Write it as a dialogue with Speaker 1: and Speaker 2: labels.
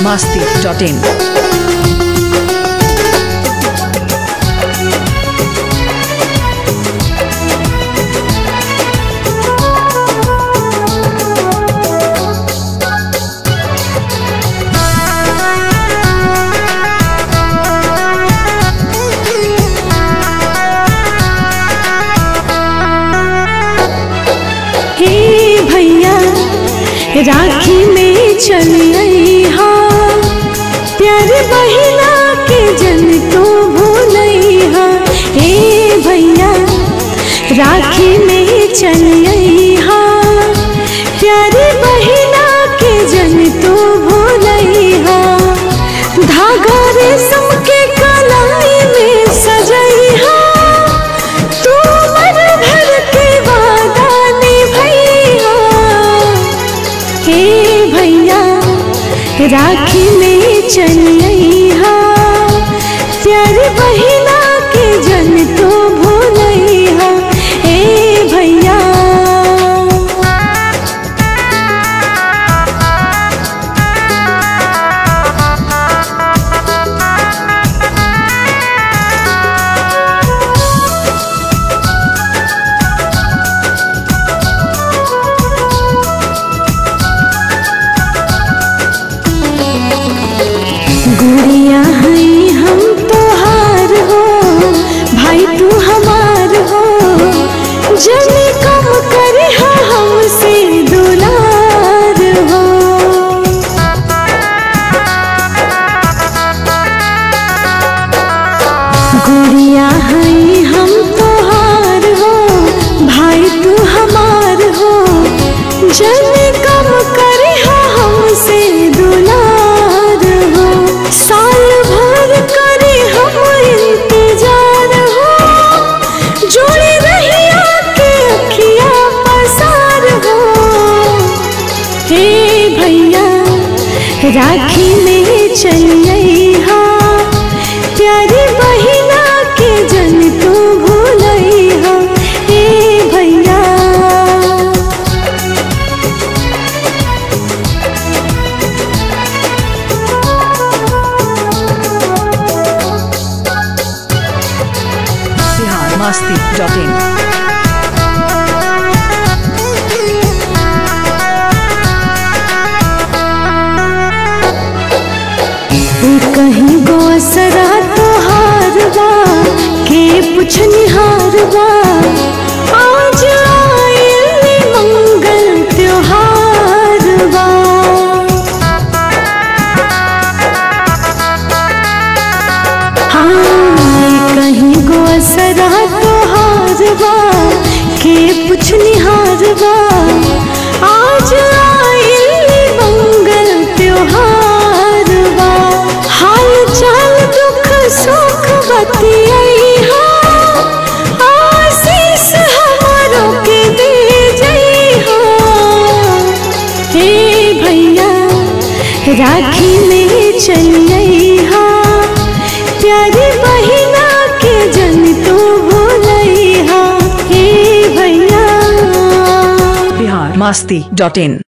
Speaker 1: masti.in.
Speaker 2: हे भैया राखी में चली हा प्यार बहिना के जन तो भूलैहा हे भैया राखी में चली हा प्यार बहिना के जन तो भूलैहा धागा रेशम के कलाई में सजैहा तू मन भर के वादा निभैया हे भैया राखी में चलिया प्यार बहिना के जन तो भूलैया हे भैया गुड़िया हई हम तोहार हो भाई तू हमार हो जन कम करे हमसे दुलार हो गुड़िया हई हम तोहार हो भाई तू हमार हो जन कम करे हमसे दुलार हो साल भर करे हम इंतजार हो जोड़ी रहिया के अखिया पसार हो हे भैया राखी में चलिया प्यारी बहिना के जन तू भूलैहा हे भैया
Speaker 1: Bihar masti.in.
Speaker 2: कहीं गो सरा तोहार बा के पुछ निहार बा आज आइल मंगल त्योहार बा हाँ कहीं गो सरा तोहार बा के पुछ निहार बा आज आइल मंगल त्योहार बा हाल चाल दुख सुख बतिया आशीष हमारो के दे जइहा हे भैया राखी में चलिया प्यारी बहिना के जन तो भूलैहा हे भैया
Speaker 1: Bihar masti.in.